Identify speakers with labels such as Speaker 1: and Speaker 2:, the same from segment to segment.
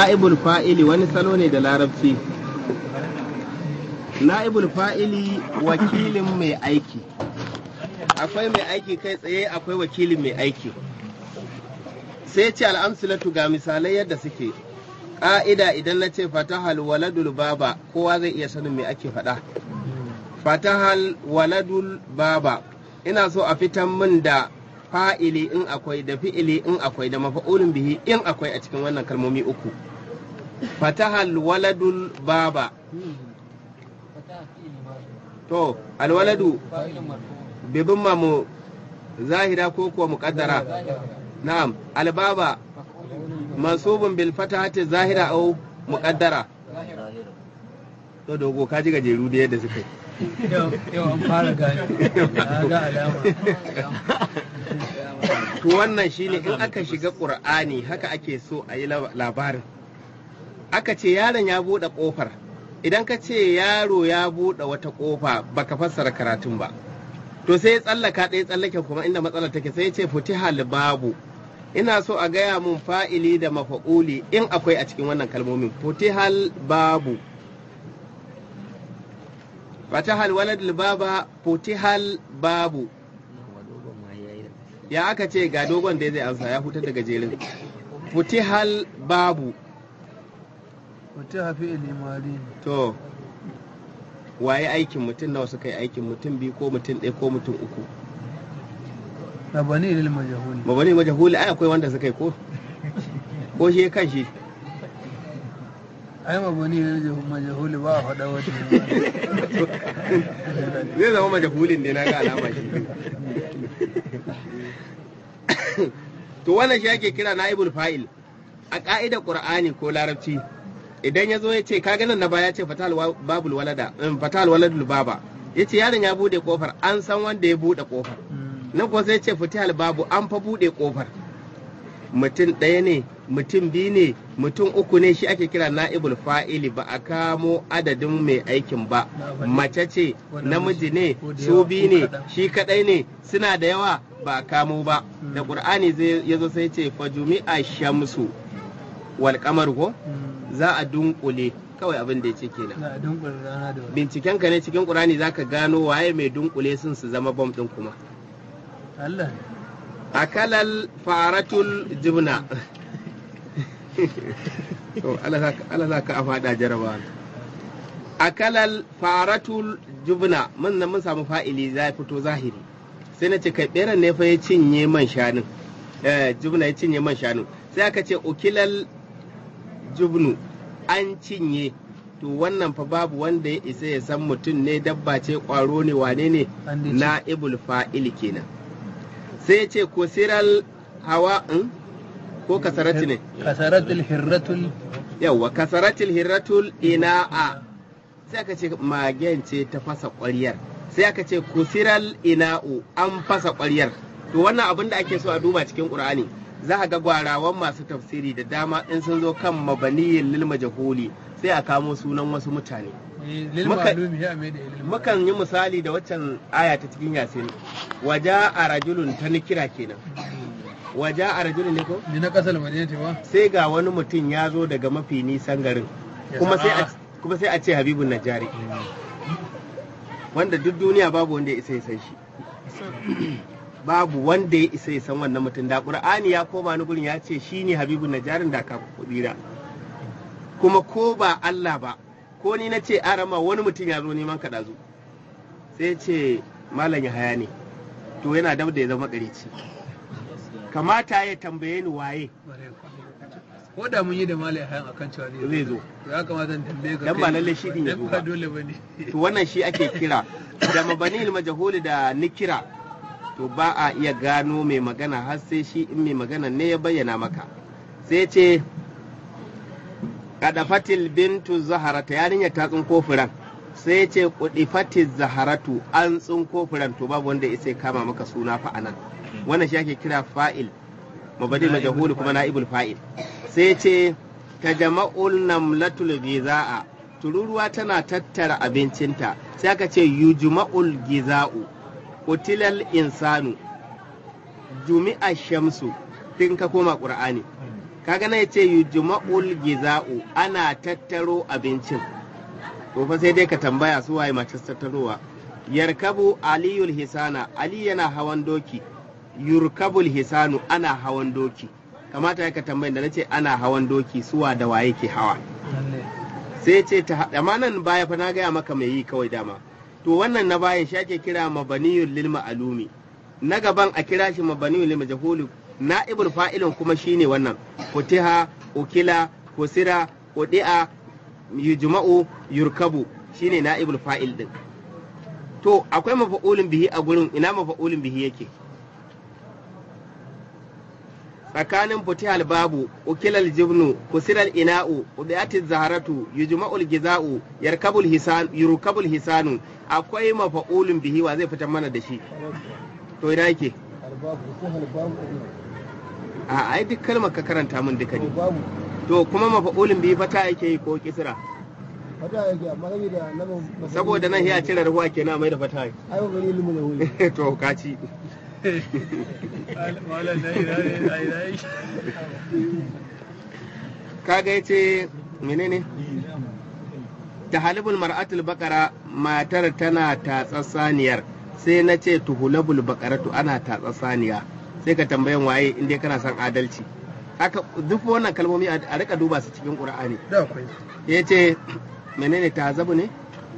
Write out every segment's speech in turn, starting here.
Speaker 1: na'ibul fa'ili wani salo ne da larabci na'ibul fa'ili wakilin mai aiki akwai mai aiki kai tsaye akwai wakilin mai aiki sai ce al'amsulatu ga misalai yadda suke ƙa'ida idan na ce fatahal waladul baba kowa zai iya sanin me ake faɗa fatahal waladul baba ina so a fitan min da fa'ili in akwai da fi'ili in akwai da mafa'ulin bihi in akwai a cikin wannan kalmomi uku fatahal waladul baba to alwaladu bibin mamu zahira ko kuwa muƙaddara na'am albaba mansubun bil fatahati zahira au muƙaddara to dogo ka ji gajeru da yadda suka yi
Speaker 2: yau an fara gani ga alama
Speaker 1: to wannan shine in aka shiga ƙur'ani haka ake so a yi labarin aka ce yaron ya buɗe ƙofar idan ka ce yaro ya buɗe wata ƙofa baka fassara karatun ba to sai ya tsallaka ɗaya tsallake kuma inda matsalar take sai ya ce futihal babu ina so a gaya mun fa'ili da mafa'uli in akwai a cikin wannan kalmomin futihal babu fatahal walad baba futihal babu ya aka ce ga dogon da zai amsa ya hutar da gajerin futihal babu
Speaker 2: wata hafi ilimari
Speaker 1: to waye aikin mutum nawa suka yi aikin mutum biyu ko mutum ɗaya ko mutum uku
Speaker 2: na bani ilil majahuli
Speaker 1: ba bane majahuli ai akwai wanda suka yi ko ko shi kan shi
Speaker 2: ai ma bani ilil majahuli ba a faɗa wata
Speaker 1: zai zama majahulin ne na ga alama shi to wannan shi ake kira naibul fa'il a ka'idar qur'ani ko larabci idan ya zo ya ce kaga nan na baya ce fatal babul walada fatal waladul baba ya ce yaron ya bude kofar an san wanda ya bude kofar nan ko sai ce fatal babu an fa bude kofar mutum ɗaya ne mutum biyu ne mutum uku ne shi ake kira na'ibul fa'ili ba a kamo adadin mai aikin ba mace ce namiji ne su biyu ne shi kadai ne suna da yawa ba a kamo ba da ƙur'ani ya zo sai ce fajumi'a shamsu wal kamar ko za a dunkule kawai abin da ya ce kenan
Speaker 2: na dunkul rana da wani
Speaker 1: binciken ka ne cikin ƙur'ani zaka gano waye mai dunkule sun su zama bom ɗin kuma
Speaker 2: Allah
Speaker 1: akalal faratul jibna to Allah za ka a faɗa jaraba akalal faratul jubna mun nan mun samu fa'ili za fito zahiri sai na ce kai ɓeran ne fa ya cinye man shanun eh jubna ya cinye man shanun sai aka ce ukilal jubnu an cinye to wannan fa babu wanda ya isa ya san mutum ne dabba ce ƙwaro ne wane ne
Speaker 2: An dai ce.
Speaker 1: na ibul fa'ili kenan sai ya ce kusiral hawa in? ko kasarati ne
Speaker 2: kasaratul hirratul
Speaker 1: yawwa kasaratil hirratul ina'a sai aka ce magen ce ta fasa ƙwaryar sai aka ce kusiral ina'u an fasa ƙwaryar to wannan abin da ake so a duba cikin ƙur'ani za a ga gwarawan masu tafsiri da dama in sun zo kan mabaniyin lil majhuli sai a kamo sunan wasu mutane
Speaker 2: lil
Speaker 1: Muka-
Speaker 2: ma'lumi ya mai da ilil
Speaker 1: mukan yi misali da waccan aya ta cikin yasin waja a rajulun ta nikira kenan waja a rajulun ne ko
Speaker 2: ni na kasar madinati ba
Speaker 1: sai ga wani mutum ya zo daga mafi nisan garin
Speaker 2: Ya
Speaker 1: kuma sai a
Speaker 2: sa-
Speaker 1: kuma sai a ce habibun najari wanda duk duniya babu wanda ya isa ya san shi babu wanda ya isa ya san wannan mutum da qur'ani ya koma ni gurin ya ce shine habibun najarin da ka kudira kuma ko ba Allah ba ko ni na ce arama wani mutum ya zo neman ka dazu sai ce malam ya haya ne to yana dab da ya zama ƙarici kamata ya tambaye ni waye
Speaker 2: ko da mun yi da malai hayan akan cewa
Speaker 1: zai zo
Speaker 2: to ya kamata in tambaye ka
Speaker 1: Dan
Speaker 2: kai.
Speaker 1: ba lallai shi din ya
Speaker 2: Dan
Speaker 1: zo
Speaker 2: ba
Speaker 1: ba.
Speaker 2: dole bane
Speaker 1: to wannan shi ake kira da mabani majahuli da nikira to ba a iya gano mai magana har sai shi in mai magana ne ya bayyana maka sai ce kadafatil bintu zaharata yarinya ta tsinko furan sai ce kudifatil zaharatu an tsinko furan to babu wanda ya sai kama maka suna fa anan wannan shi ake kira fa'il mabani majahuli kuma na'ibul fa'il sai ce ta jama'ul namlatul giza'a tururuwa tana tattara abincinta sai aka ce yujma'ul giza'u utilal insanu jumi'a shamsu tun ka koma qur'ani kaga na yace yujma'ul giza'u ana tattaro abincin to fa sai dai ka tambaya su waye masu tattarowa yarkabu aliyul hisana ali yana hawan doki yurkabul hisanu ana hawan doki kamata ya ka tambayin da nace ana hawan doki suwa da waye ke hawa
Speaker 2: lalle
Speaker 1: sai ce ta amma nan baya fa na gaya maka mai yi kawai dama to wannan na bayan shi ake kira mabaniyul lil ma'lumi na gaban a kira shi mabaniyul lil majhuli na'ibul fa'ilin kuma shine wannan futiha ukila kusira udi'a yujma'u yurkabu shine na'ibul fa'il din to akwai mafa'ulin bihi a gurin ina mafa'ulin bihi yake tsakanin futihal babu ukilal jibnu kusiral ina'u ubiyatil zaharatu yujma'ul giza'u yarkabul hisan yurkabul hisanu akwai mafa'ulun bihi wa zai fitar mana da shi to ina yake
Speaker 3: albabu sai albabu
Speaker 1: a ai duk kalmar ka karanta min duka
Speaker 3: to
Speaker 1: ne
Speaker 3: babu
Speaker 1: to kuma mafa'ulun bihi fata yake yi ko kisra
Speaker 3: fata yake amma gani da nan
Speaker 1: saboda nan ya cire ruwa kenan mai da fata
Speaker 3: ai ba gani limu da wuri
Speaker 1: to kaci
Speaker 2: malam na ina ne a ina yake
Speaker 1: kaga yace menene ta halibul mar'atul bakara matar tana tatsa saniyar sai na ce tuhulabul bakaratu ana tatsa saniya sai ka tambayan waye inda kana son adalci haka duk wannan kalmomi a a rika duba su cikin qur'ani
Speaker 2: da akwai
Speaker 1: ya ce menene tahazabu ne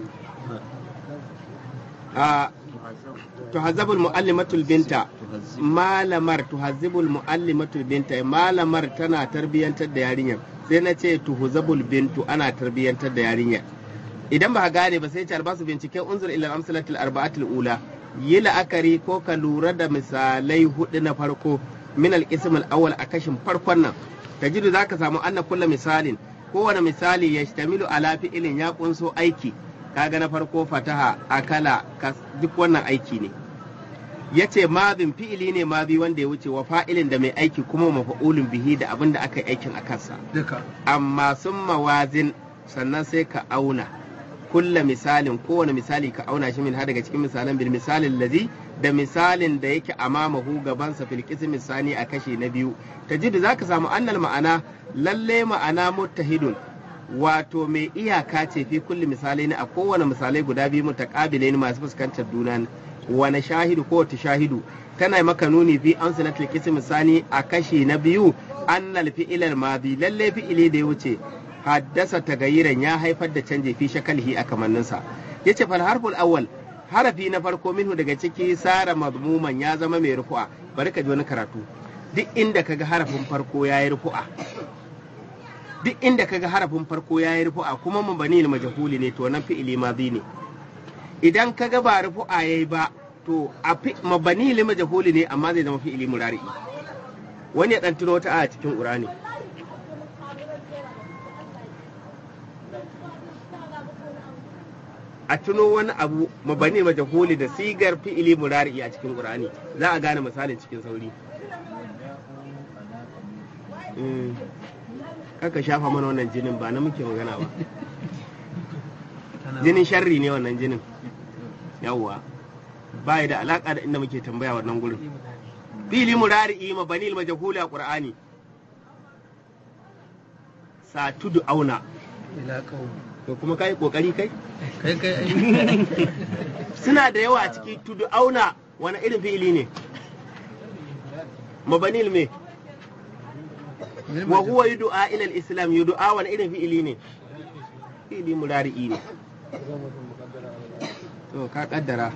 Speaker 1: a tuhazabul muallimatul binta malamar tuhazibul muallimatul binta malamar tana tarbiyantar da yarinyar sai na ce tuhuzabul bintu ana tarbiyantar da yarinyar idan ba ka gane ba sai ce albasu binciken unzur ila amsalatul arba'atul ula yi la'akari ko ka lura da misalai hudu na farko min al-ism al-awwal a kashin farkon nan tajidu zaka samu anna kulla misalin kowane misali ya shtamilu ala fi'ilin ya kunso aiki kaga na farko fataha akala kas- duk wannan aiki ne yace mazin fi'ili ne mazi wanda ya wuce wa fa'ilin da mai aiki kuma mafa'ulun bihi da abin da aka yi aikin a kansa
Speaker 2: duka
Speaker 1: amma sun mawazin sannan sai ka auna kulla misalin kowane misali ka auna shi min har daga cikin misalan bil misalin lazi da misalin da yake amamahu gabansa fil qismi sani a kashe na biyu tajidu zaka samu annal ma'ana lalle ma'ana muttahidun wato mai iyaka ce fi kulli misalai ne a kowane misalai guda biyu mutaqabilai masu fuskantar juna wani shahidu ko wata shahidu tana maka nuni fi an sanatul qismi sani a kashe na biyu annal fi'ilal madi lalle fi'ili da ya wuce haddasa tagayiran ya haifar da canje fi shakalhi a kamanninsa yace fal harful awwal harafi na farko minhu daga ciki sara madmuman ya zama mai rufu'a bari ka ji wani karatu duk inda kaga harafin farko yayi rufu'a duk inda kaga harafin farko yayi rufu'a kuma mabani majhuli ne to nan fi'ili madi ne idan kaga ba rufu'a yayi ba to a fi mabani majhuli ne amma zai zama fi'ili murari wani ya dan tuno wata a cikin qur'ani a tuno wani abu mabani majahuli da sigar fi'ili murari a cikin qur'ani za a gane misalin cikin sauri Mm. kaka shafa mana wannan jinin ba na muke magana ba
Speaker 2: tana
Speaker 1: jinin sharri ne wannan jinin yawwa ba da alaka da inda muke tambaya wannan gurin fi'ili murari mabani majahuli a qur'ani sa tudu auna
Speaker 2: ila qaumi
Speaker 1: to kuma kai kokari kai
Speaker 2: kai kai ai
Speaker 1: suna da yawa a ciki tudu auna wani irin fi'ili ne mabanil me wa huwa yud'a ila al-islam yud'a wani irin fi'ili ne fi'ili murari'i ne to ka kaddara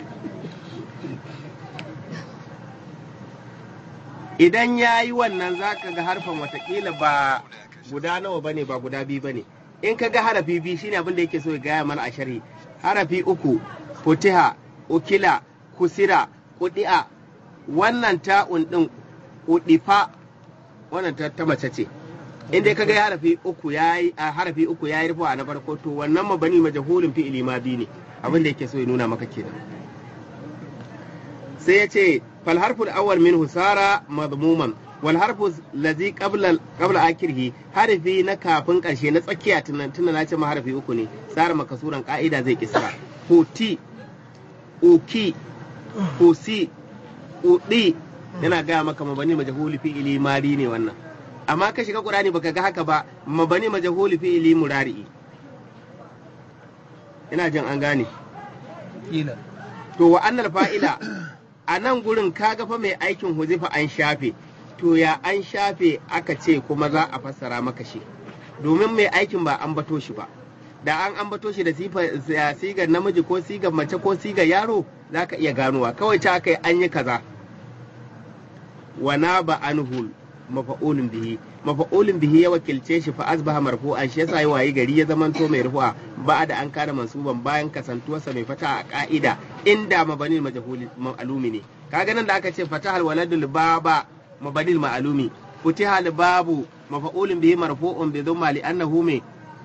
Speaker 1: idan ya yi wannan za ka ga harfan watakila ba guda nawa bane ba guda biyu bane in ka ga harafi biyu shine abin da yake so ya gaya mana a sharhi harafi uku futiha ukila kusira kudi'a wannan ta'un din udifa wannan ta, ta mace ce in dai ka ga harafi uku yayi a harafi uku yayi rufa na farko to wannan mabani majhulun fi'ili ma bi ne abin da yake so ya nuna maka kenan sai ya ce fal harful awwal minhu sara madmuman wal harfu lazi qabla qabla akirhi harfi na kafin karshe na tsakiya tunan tunan na ce ma harfi uku ne sara makasuran ka'ida zai kisra huti uki husi udi yana gaya maka mabani majhuli fi'ili mari ne wannan amma ka shiga qur'ani baka ga haka ba mabani majhuli fi'ili murari ina jin an gane
Speaker 2: kila
Speaker 1: to wa annal fa'ila a nan gurin kaga fa mai aikin huzifa an shafe to ya an shafe aka ce kuma za a fassara maka shi domin mai aikin ba an bato shi ba da an ambato shi da sifa- ya- sigar namiji ko sigar mace ko sigar yaro za ka iya ganowa kawai ta kai an yi kaza wana ba anhul mafa'ulun bihi mafa'ulun bihi ya wakilce shi fa asbaha marfu'an shi yasa yi wayi gari ya zamanto mai rufu'a ba da an kada mansuban bayan kasantuwarsa mai fata a ka'ida inda mabanil majhul ma'lumi ne kaga nan da aka ce fatahal waladul baba mabanil ma'lumi futihal babu mafa'ulun bihi marfu'un bi dhamma li annahu mai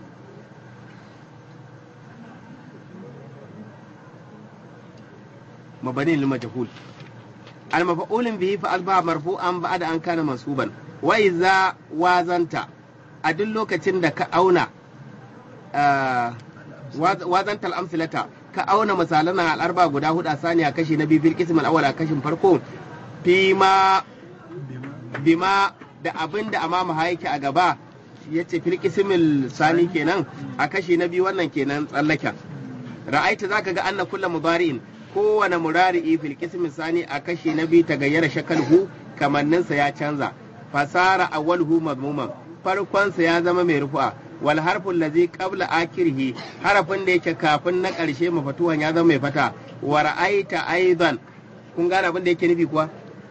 Speaker 1: مبني للمجهول المفعول به فأصبح مرفوعا بعد أن كان منصوبا وإذا وازنت أدل لوكacin da ka auna ah, waz- wazanta al'amsilata ka auna misalan al'arba guda hudu a saniya kashi na biyu fil qism al-awwal a kashin farko fi ma bima da abin da amama yake a gaba yace fil qismil sani kenan a kashi na biyu wannan kenan tsallaken ra'aita zaka ga anna kullu mudari'in kowane murari'i fil qismi sani a kashi na biyu ta gayyara shakalhu kamanninsa ya canza fasara awwalhu madmuman farkonsa ya zama mai rufu'a wal harfun lazi qabla akirhi harafin da yake kafin na ƙarshe mafatuwan ya zama mai fata wa ra'aita aidan kun gane abin da yake nufi kuwa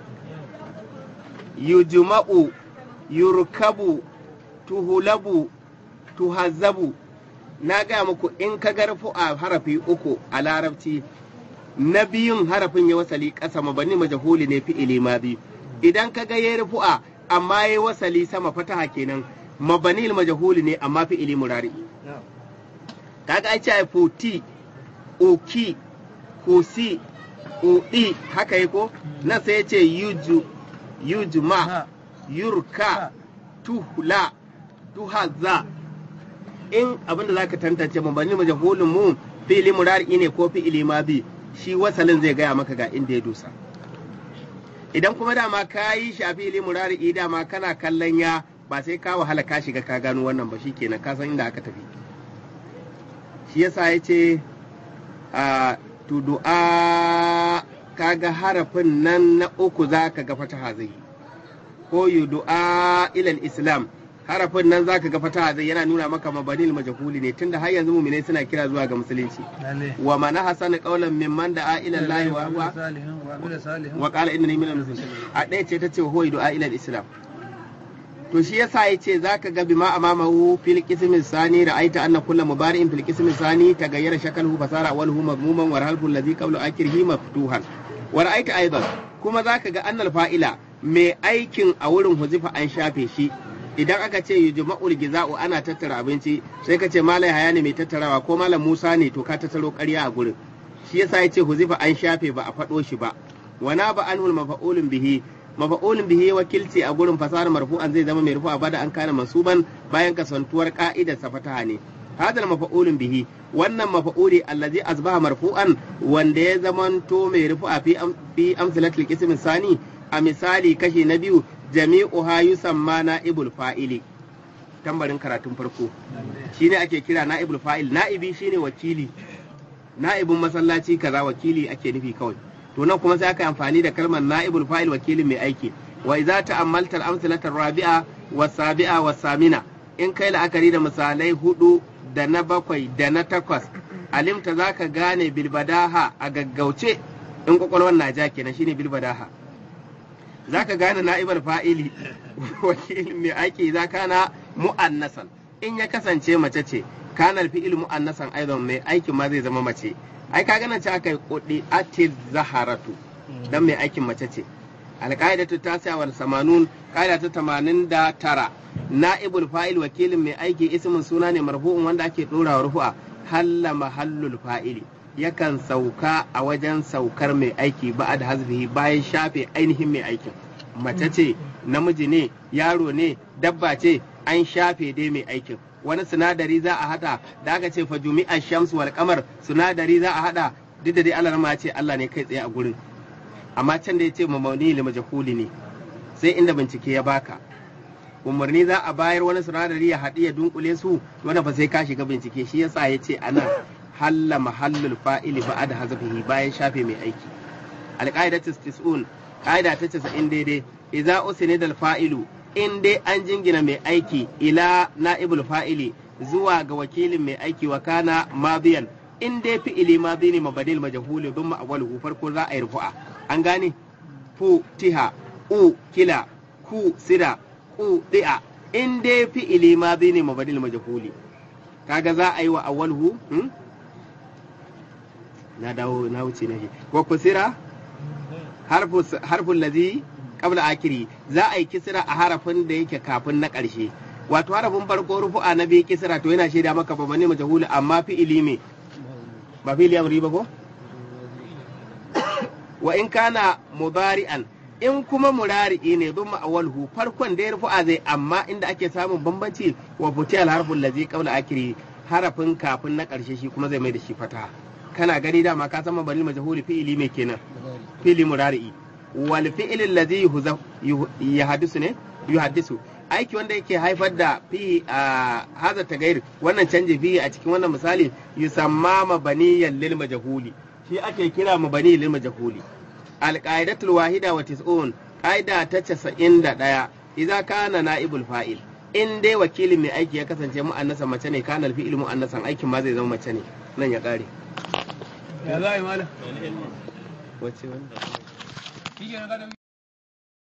Speaker 1: yujma'u yurkabu tuhulabu tuhazzabu na gaya muku in ka ga rufu'a harafi uku a larabci na biyun harafin ya wasali ƙasa mabani majahuli ne fi'ili madi idan ka ga yayi rufu'a amma yayi wasali sama fataha kenan mabani majahuli ne amma fi'ili murari kaga ai ce futi uki kusi udi haka yi ko nan sai ya ce yuju yujma
Speaker 2: Ha.
Speaker 1: yurka tuhla tuhazza in abinda zaka tantance mabani majahulin mu fi'ili murari ne ko fi'ili madi shi wasalin zai gaya maka ga inda ya dosa idan kuma dama ka yi shafi ili murari dama kana kallon ya ba sai ka wahala ka shiga ka gano wannan ba shikenan ka san inda aka tafi shi yasa ya ce a tudu'a kaga harafin nan na uku za ka ga fataha zai yi. ko yudu'a ilal islam harafin nan za ka ga fataha zai yana nuna maka mabanil majhuli ne tunda har yanzu mu'minai suna kira zuwa ga musulunci
Speaker 2: lalle
Speaker 1: wa man hasana qawlan mimman da'a ila Allah wa huwa
Speaker 2: salihin wa amila salihin
Speaker 1: wa qala innani minal muslimin a ɗaya ce ta ce huwa du'a ila islam to shi yasa yace zaka ga bima amamahu fil qismi sani ra'aita anna kullu mubari'in fil qismi sani tagayyara shakaluhu fasara awwaluhu madmuman wa halfu alladhi qabla akhirihi maftuhan wa ra'aita aidan kuma zaka ga annal fa'ila mai aikin a wurin huzifa an shafe shi idan aka ce yujma'ul giza'u ana tattara abinci sai ka ce malai haya ne mai tattarawa ko malam Musa ne to ka tattaro ƙarya a gurin shi yasa yace huzifa an shafe ba a faɗo shi ba wana ba anhul mafa'ulun bihi mafa'ulun bihi wakilci a gurin fasara marfu'an zai zama mai rufu'a bada an kana mansuban bayan kasantuwar ka'idar sa fataha ne hadal mafa'ulun bihi wannan mafa'uli allazi asbaha marfu'an wanda ya zamanto mai rufu'a fi am, fi amsalatil qism sani a misali kashi na biyu jami'uha yusamma na'ibul fa'ili tambarin karatun farko shine ake kira na'ibul fa'il na'ibi shine wakili na'ibin masallaci kaza wakili ake nufi kawai to nan kuma sai aka yi amfani da kalmar na'ibul fa'il wakilin mai aiki wa idza ta'ammalta al-amsalata rabi'a wa sabi'a wa samina in kai la'akari da misalai hudu da na bakwai da na takwas alimta zaka gane bilbadaha a gaggauce in kwakwalwar na ja kenan shine bilbadaha zaka gane na'ibul fa'ili wakilin mai aiki za kana mu'annasan in ya kasance mace ce kanar fi'il mu'annasan aidan mai aikin ma zai zama mace ai ka gana ce aka yi kudi atiz zaharatu dan mai aikin mace ce alƙa'idatu ta sa wal samanun ƙa'ida ta tamanin da tara na'ibul fa'il wakilin mai aiki ismin suna ne marfu'un wanda ake ɗora wa rufu'a halla mahallul fa'ili yakan sauka a wajen saukar mai aiki ba da hazbihi bayan shafe ainihin mai aikin mace ce namiji ne yaro ne dabba ce an shafe dai mai aikin wani sinadari za a hada da aka ce fa jumi'a shams wal kamar sinadari za a hada duk da dai Allah ma ce Allah ne kai tsaye a gurin amma can da ya ce mamauni li majhuli ne sai inda bincike ya baka umarni za a bayar wani sinadari ya haɗu ya dunkule su wanda ba sai ka shiga bincike shi yasa ya ce ana halla mahallul fa'ili ba da hazafihi bayan shafe mai aiki alƙa'idatu tis'un ƙa'ida ta 90 daidai idza usnida al fa'ilu in dai an jingina mai aiki ila na'ibul fa'ili zuwa ga wakilin mai aiki wa kana madiyan in dai fi'ili madi ne mabadil majhul bin ma'awwalu farko za a yi rufu'a an gane fu tiha u kila ku sira ku di'a in dai fi'ili madi ne mabadil majhuli kaga za a yi wa awwalhu hmm? na dawo na wuce na wa kusira harfu harfun ladhi qabla akiri za a yi kisira a harafin da yake kafin na ƙarshe wato harafin farko rufu'a na biyu kisira to yana shaida maka ba ne majhuli amma fi'ili me ba fi'ili amri ba ko wa in kana mudari'an in kuma murari'i ne bin ma'awalhu farkon da ya rufu'a zai amma inda ake samun bambanci wa futiyal harfun lazi qabla akiri harafin kafin na ƙarshe shi kuma zai mai da shi fata kana gani dama ka san mabani majhuli fi'ili mai kenan fi'ili murari'i wal fi'il allazi yuhaddisu ne yuhaddisu aiki wanda yake haifar da fi a haza tagayir wannan canji fi a cikin wannan misali yusamma mabaniyan lil majhuli shi ake kira mabani lil majhuli al qaidatul wahida wa tis'un qaida ta 91 idza kana naibul fa'il in dai wakilin mai aiki ya kasance mu'annasa mace ne kana al fi'il mu'annasan aikin ma zai zama mace ne nan ya kare
Speaker 2: ya za a yi malam
Speaker 1: wace wannan
Speaker 2: shi ke na